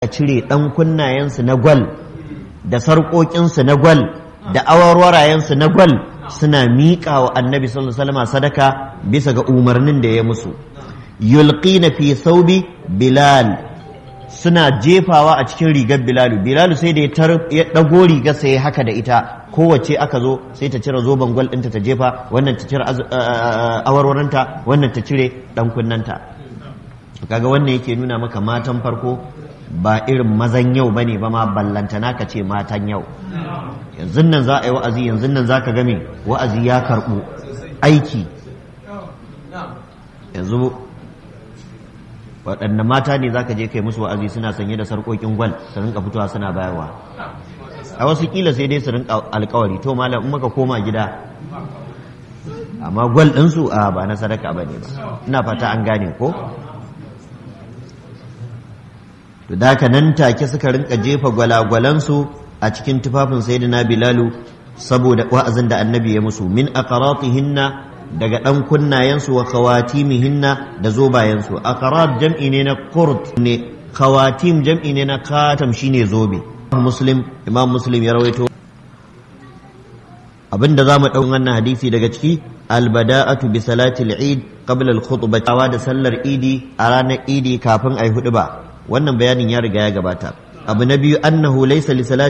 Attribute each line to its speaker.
Speaker 1: a cire ɗan kunnayensu na gwal da sarƙoƙinsu na gwal da awarwarayensu na gwal suna miƙa wa annabi sallallahu alaihi wasallam sadaka bisa ga umarnin da ya musu yulqina fi saubi bilal suna jefawa a cikin rigar bilalu bilalu sai da ya ɗago rigar sai haka da ita kowace aka zo sai ta cire zoben gwal ɗinta ta jefa wannan ta cire awarwaranta wannan ta cire ɗan kunnanta kaga wannan yake nuna maka matan farko ba irin mazan yau bane ba ma ballantana ka ce matan yau yanzu nan za a yi wa'azi yanzu nan za ka game wa'azi ya karɓu aiki yanzu waɗanne mata ne za ka je kai musu wa'azi suna sanye da sarƙoƙin gwal su rinka fitowa suna bayarwa a wasu kila sai dai su rinka alkawari to malam in maka koma gida amma gwal ɗinsu a ba na sadaka ba ne ba ina fata an gane ko to da haka nan take suka rinka jefa gwalagwalansu a cikin tufafin sayyidina bilalu saboda wa'azin da annabi ya musu min aqratihinna daga dan kunnayensu wa khawatimihinna da zobayensu aqrat jam'i ne na qurt ne khawatim jam'i ne na khatam shine zobe muslim imam muslim ya rawaito abinda zamu dau wannan hadisi daga ciki albada'atu bi salati al-eid qabla al-khutbah da sallar idi a ranar idi kafin ayi hudu ba wannan bayanin ya riga ya gabata abu na biyu annahu laysa li salati